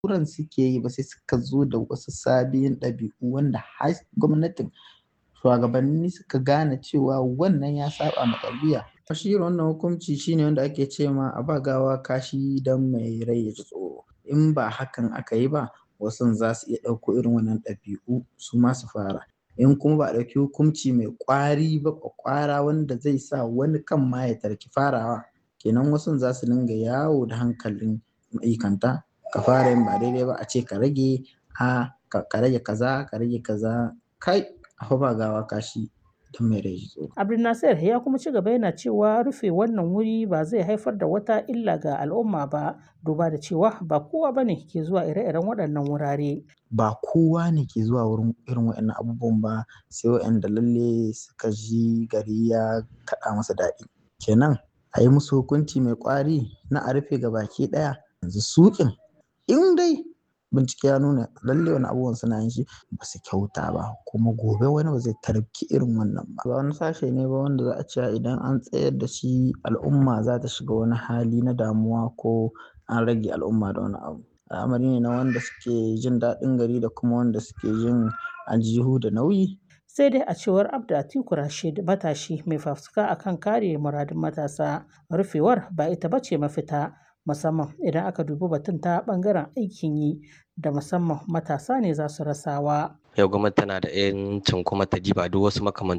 kuran suke yi ba sai suka zo da wasu sabbin ɗabi'u wanda har gwamnatin shugabanni suka gane cewa wannan ya saba ma tarbiyya shi irin wannan hukunci shine wanda ake ce ma a ba gawa kashi don mai rai ya ji tsoro in ba hakan aka yi ba wasu za su iya ɗauko irin wannan ɗabi'u su ma su fara in kuma ba a ɗauki hukunci mai ƙwari ba ƙwaƙwara wanda zai sa wani kan ma ya tarki farawa kenan wasu za su dinga yawo da hankalin ma'aikanta ka fara yin ba daidai ba a ce ka rage a ka rage kaza ka rage kaza kai a ba gawa kashi don mai rai tsoro. Abdulnasir ya kuma ci gaba yana cewa rufe wannan wuri ba zai haifar da wata illa ga al'umma ba duba da cewa ba kowa ba ne ke zuwa ire-iren waɗannan wurare. Ba kowa ne ke zuwa wurin irin waɗannan abubuwan ba sai waɗanda lalle suka ji gari ya kaɗa masa daɗi. Kenan a yi musu hukunci mai ƙwari na a rufe gabaki ɗaya yanzu suƙin in dai bincike ya nuna lalle wani abubuwan suna yin shi ba su kyauta ba kuma gobe wani ba zai tarki irin wannan ba. Ba wani sashe ne ba wanda za a ce idan an tsayar da shi al'umma za ta shiga wani hali na damuwa ko an rage al'umma da wani abu. Al'amari ne na wanda suke jin daɗin gari da kuma wanda suke jin aljihu da nauyi. Sai dai a cewar Abda Atiku Rashid matashi mai fafutuka akan kare muradun matasa rufewar ba ita bace mafita musamman idan aka dubi batun ta ɓangaren aikin yi da musamman matasa ne za su rasawa. Yau gwamnati tana da 'yancin kuma ta diba duk wasu makamantan